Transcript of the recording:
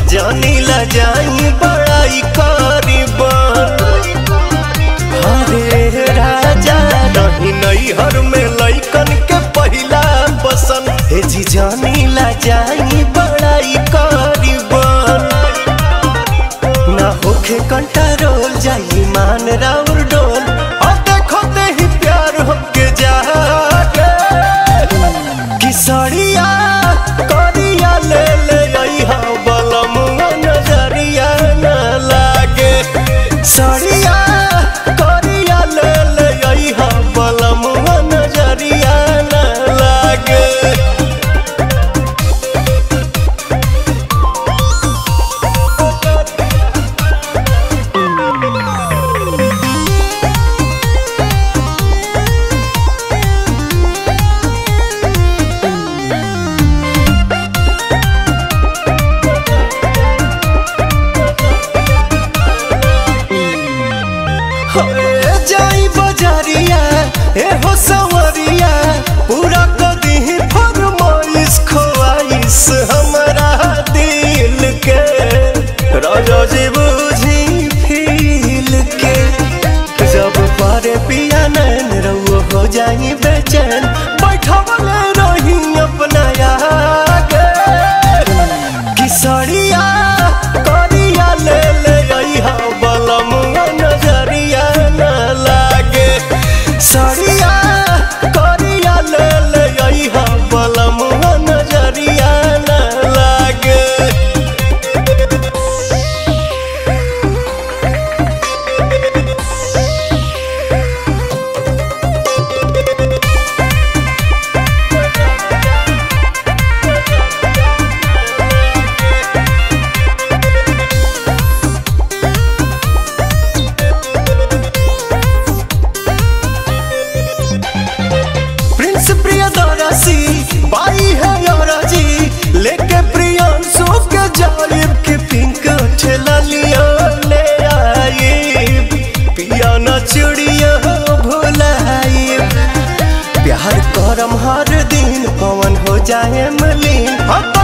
जानी ला जाई बड़ाई करीबन हरे राजा नहीं नहीं हर में लइकन के पहिला पसंद हे जी जानी ला जाई बड़ाई करीबन ना होखे कंट्रोल जाई मान राउर डोल और देखो ते ही प्यार हमके जागे किसरिया करिया ले ले अइहा बलमुआ नजरिया न लागे सरिया करिया ले ले अइहा बलमुआ नजरिया न लागे ए जाई बजारिया ए हो सवरिया पूरा कर दी फरमाइश ख्वाइश हमरा दिल के राजा जी बुझी फील के जब पारे पिया नैन रउआ हो जाई बेचैन बैठवले रही अपना आगे किसरिया करिया ले ले अइहा बलमुआ नजरिया न लागे सरिया करिया ले ले अइहा बलमुआ नजरिया न लागे प्रिंस प्रियदर्शी बाई है जी लेके प्रियांशु के जालिब के पिंक ठेला लिया ले आई पिया न चुड़िया भुलाई प्यार करम हर दिन पवन हो जाए मलिन हम